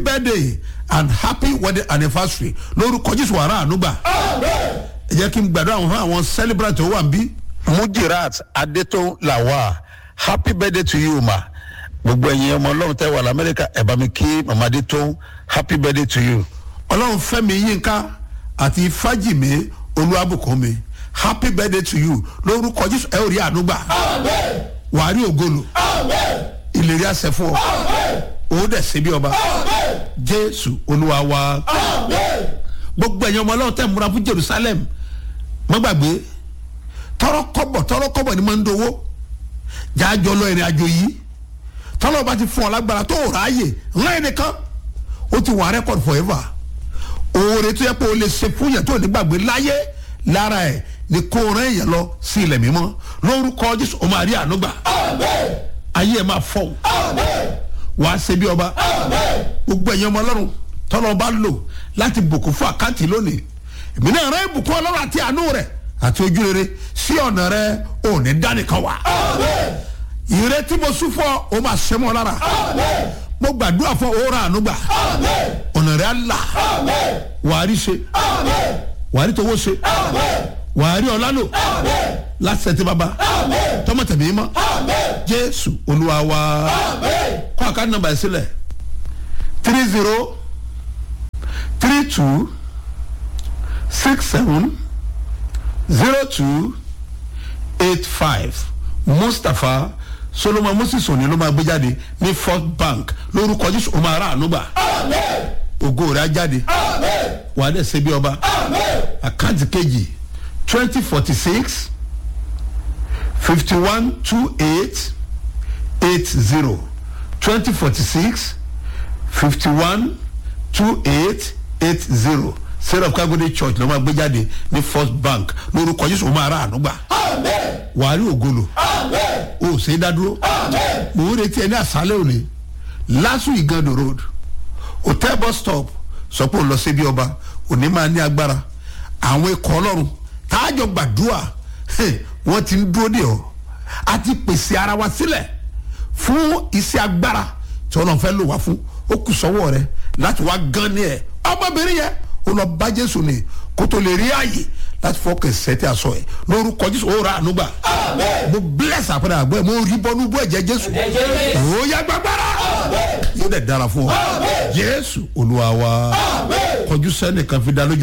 birthday and happy wedding anniversary lórúkọ jésù wàrà ànúgbà ẹ jẹ́ kí n gbàdúrà àwọn fún àwọn celebrant tó wà ń bí. mujirat adétò làwà happy birthday to you ma gbogbo ẹ̀yin ọmọ ọlọ́run tẹ́ wà lamẹ́ríkà ẹ̀ bá mi kí mama adétò happy birthday to you. ọlọ́run fẹ́mi yínká àti fájìmí olúwàbùkúnmi happy birthday to you lórúkọ jésù ẹ ò rí ànúgbà wàá rí ògolo ìlérí àṣẹ fún ọ òun dẹ̀ ṣe bí ọba jésù olúwa wa gbogbo ẹ̀yin ọmọ ọlọ́run tẹ̀ múra fún jerusalem mọ́ gbàgbé tọrọ kọ́bọ̀ tọrọ kọ́bọ̀ ni máa ń dowó jájọ lọ ìrìn àjò yìí tọ́lọ́ bá ti fún ọ lágbára tó ráàyè ńlá ẹnìkan ó ti wà rẹ́kọ̀d forever oore tó yẹ pé o lè ṣe fún yẹn tó ní gbàgbé láyé lára ẹ̀ ni kó rẹ́ èèyàn lọ sí ilẹ̀ mímọ́ lórúkọ jésù o máa rí ànúgbà ayé ẹ̀ máa fọ́ wàá ṣe bí ọba gbogbo ẹ̀yin ọmọ ọlọ́run tọ́lọ́ bá lò láti bùkún fún àkáǹtì lónìí èmi náà rẹ́ ìbùkún ọlọ́run àti àánú rẹ̀ àti ojú rere sí ọ̀nà rẹ ò ní dánìkan wá ìrètí mo sún fún ọ o máa ṣe mọ́ lára mo gbàdúrà fún òórà ànúgbà ọ̀nà rẹ̀ á là wàá rí ṣe wàá rí towó ṣe wàá rí ọlá lò láti ṣe ti bàbá tọmọ tẹ̀mí mọ́ jésù olúwa wa kọ́ àkáńtì nàmbà sílẹ̀ three zero three two six seven zero two eight five mustapha solomon moses òní ló máa gbé jáde ní first bank lórúkọ jésù ó máa rà ànúgbà ògo rẹ̀ á jáde wà á dẹ̀ ṣe bí ọba àkáǹtì kejì twenty forty six fifty one two eight eight zero twenty forty six fifty one two eight eight zero sarah kagode church ló máa gbé jáde ní first bank lórúkọ jésù ó máa rà ànúgbà wàá rí ògolo o ṣe é dádúró mò ń retí ẹ ní àṣálẹ̀ òní lásù ìgànnì road hotel bus stop sọ pé ó lọ sí bí ọba òní máa ní agbára àwọn ikọ̀ ọlọ́run táàjọ gbàdúrà wọ́n ti ń dúró dè ọ́ a ti pèsè ara wa sílẹ̀ fún iṣẹ́ agbára tí ọlọ́run fẹ́ lò wá fún ó kù sọ́wọ́ rẹ láti wá gan ní ẹ̀ ọmọbìnrin yẹn ó lọ bá jésù ní kó tó lè rí àyè láti fọkàn sẹ́tì aṣọ ẹ̀ lórúkọ jésù ó ra ànúgbà mo bless àpẹẹrẹ àgbẹ̀ mo rí bọ́nú bọ́ ẹ̀jẹ̀ jésù ó yá gbàgbára yóò dẹ̀ dára fún ọ jésù olúwa wa kọjú sẹ́nìkan fi dá lójú.